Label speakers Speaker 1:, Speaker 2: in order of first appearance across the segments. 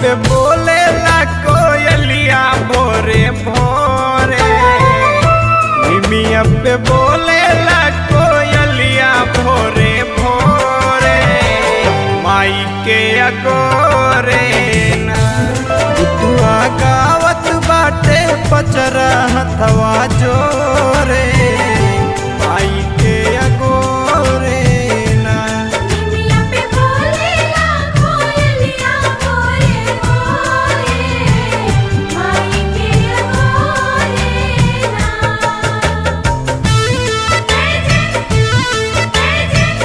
Speaker 1: पे बोले ला कोयलिया भोरे भोरे निमिया पे बोले ला कोयलिया भोरे भोरे माई के अगोरे ना बुतुआ गावत बाटे पचरा हथवा जोरे माई के अगोरे ना
Speaker 2: निमिया पे बोलेला कोयलिया भोरे भोरे माई के अगोरे ना जय जय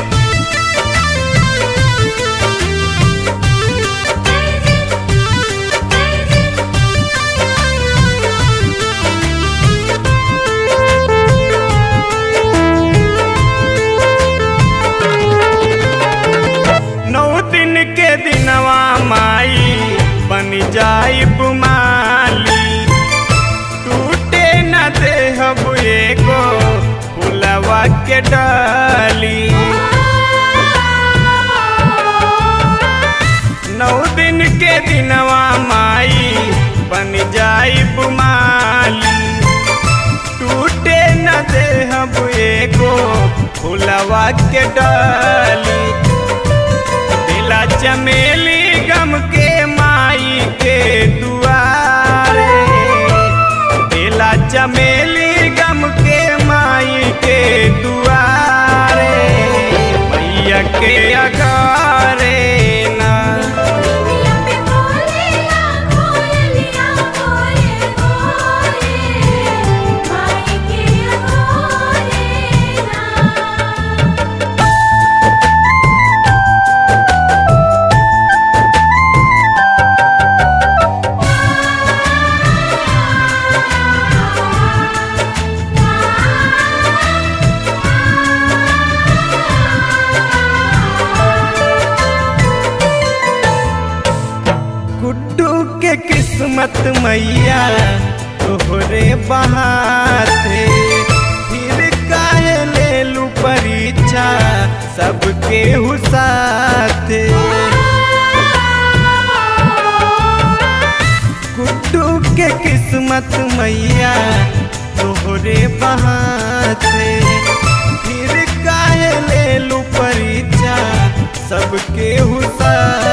Speaker 1: नौ दिन के दिनवा माई बन जाई बुमाली टूटे न देहब एगो फुलवा के डाली नौ दिन के दिनवा माई बन जाई बुमाली टूटे न देहब एगो फुलवा के डाली दिला चमेली गम के माई के दुआरे दिला चमेली गम के माई के दुआरे मैया के अगारे ना
Speaker 2: निमिया पे बोलेला कोयलिया भोरे भोरे माई के अगोरे ना
Speaker 1: गुड्डू के किस्मत मैया तोहरे बहाते फिर काहे ले लू परीक्षा सबके हुसाते गुड्डू के किस्मत मैया तोहरे बहाते फिर काहे ले लू परीक्षा सबके हुसाते